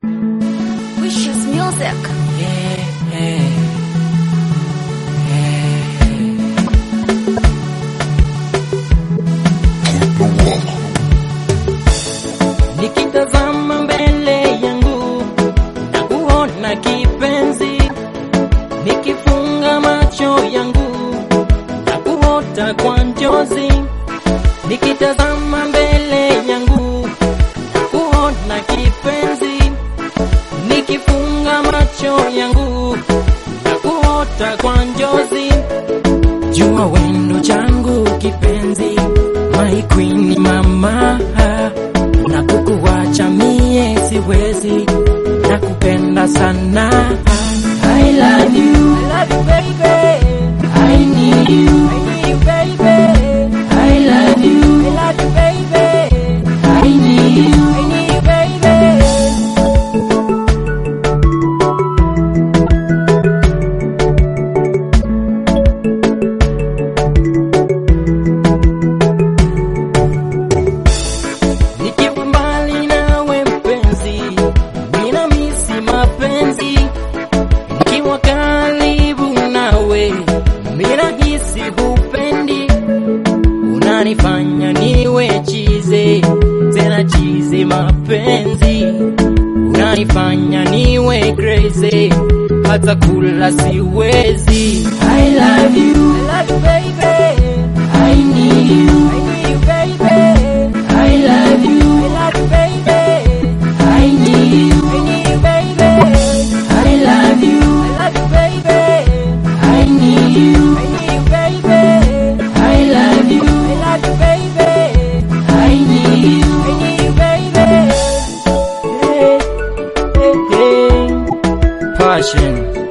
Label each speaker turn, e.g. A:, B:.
A: Wishes Music.
B: Nikitazama mbele yangu na kuona kipenzi, nikifunga macho yangu na kuota kwa njozi, nikitazama mbele yangu na kuona kipenzi, nikifunga macho yangu na kuota kwa njozi, jua wendo changu kipenzi, my queen mama na kukuwacha mie siwezi, na kupenda sana. I love you, I love you baby. I need you, I need you baby. I love you, I love you baby. I need you, I need you baby. Nikiwa mbali nawe mpenzi, nina misi mapenzi. Nikiwa karibu nawe, mina hisi hupendi. Unanifanya niwe chize, tena chize mapenzi. Unanifanya niwe crazy, hata kula siwezi. I love you, I love you baby. I need you, I need you baby. I love you, I love you baby. I need you, I need you baby. I love you, I love you baby. I need you, I need you baby. I love you, I love you baby. I need you, I need you baby. Hey, hey, hey. Passion.